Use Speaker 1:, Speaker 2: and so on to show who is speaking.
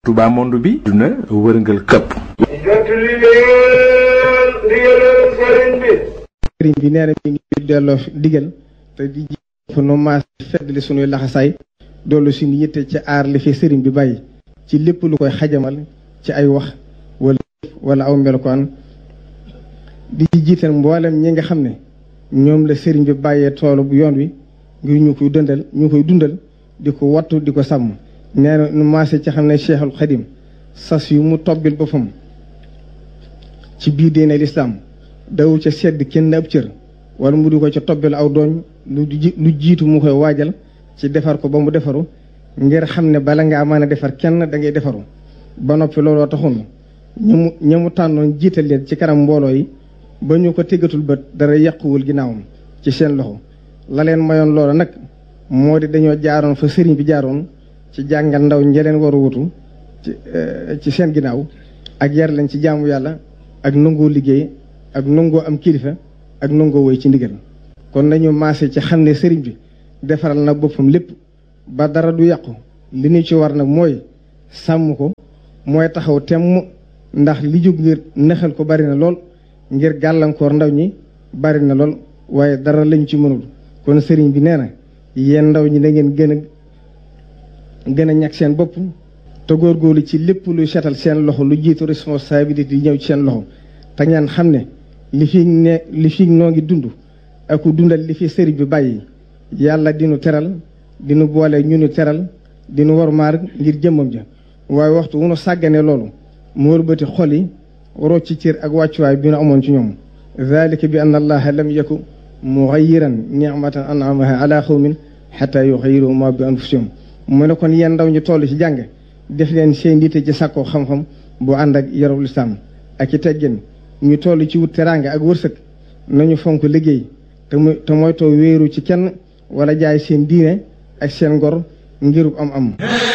Speaker 1: Touba monde bi duna wërngal këpp
Speaker 2: jot li leen ndigalal sëriñ bi
Speaker 3: sëriñ bi nee na mi ngi delloo digal te di ji fa nu maas feddali sunuy laxasaay doolu suñu yitte ci aar li fi sëriñ bi bàyyi ci lépp lu koy xajamal ci ay wax wala wala aw melokaan di jiital mboolem ñi nga xam ne ñoom la sëriñ bi bàyyee toolu bu yoon wi ngir ñu koy dundal ñu koy dundal di ko wattu di ko sàmm nee na nu maase ci xam ne Cheikhul Xadim sas yu mu tobbil boppam ci biir diine lislaam dawul ca sedd kenn ab cër wala mu di ko ca tobbil aw dooñ lu lu jiitu mu koy waajal ci defar ko ba mu defaru ngir xam ne bala ngaa mën a defar kenn da ngay defaru ba noppi looloo taxoon ñu mu ña mu tànnoon jiital leen ci kanam mbooloo yi ba ñu ko téggatul bët dara yàquwul ginnaawam ci seen loxo la leen mayoon loola nag moo di dañoo jaaroon fa sëriñ bi jaaroon ci jàngal ndaw ñi leen war a wutu ci ci seen ginnaaw ak yar leen ci jaamu yàlla ak nangoo liggéey ak nangoo am kilifa ak nangoo woy ci ndigal kon nañu maase ci xam ne sëriñ bi defaral na boppam lépp ba dara du yàqu li ñu ci war nag mooy sàmm ko mooy taxaw temm ndax li jóg ngir nexal ko bari na lool ngir gàllankoor ndaw ñi bari na lool waaye dara lañ ci mënul kon sëriñ bi nee na yéen ndaw ñi da ngeen gën a gën a ñàkk seen bopp te góorgóorlu ci lépp luy setal seen loxo lu jiitu responsabilité yi ñëw ci seen loxo te ngeen xam ne li fi ne li fi noo ngi dund ak dundal li fi sëriñ bi bàyyi yàlla dinu teral dinu boole ñu nu teral dinu war maar ngir jëmmam ja waaye waxtu wu nu sàggane loolu mu wëlbati xol yi rocc ci cër ak wàccuwaay bi nu amoon ci ñoom dalika bi anna allaha lam yaku mughayyiran ni'matan an'amaha ala qawmin hatta yughayyiru ma bi anfusihim mu ne kon yéen ndaw ñu toll ci jàng def leen seen yitte ci sàkkoo xam-xam bu ànd ak yarul lislaam ak i teggin ñu toll ci wut teraanga ak wërsëg nañu fonk liggéey te muy te mooy too wéeru ci kenn wala jaay seen diine ak seen ngor ngirub am am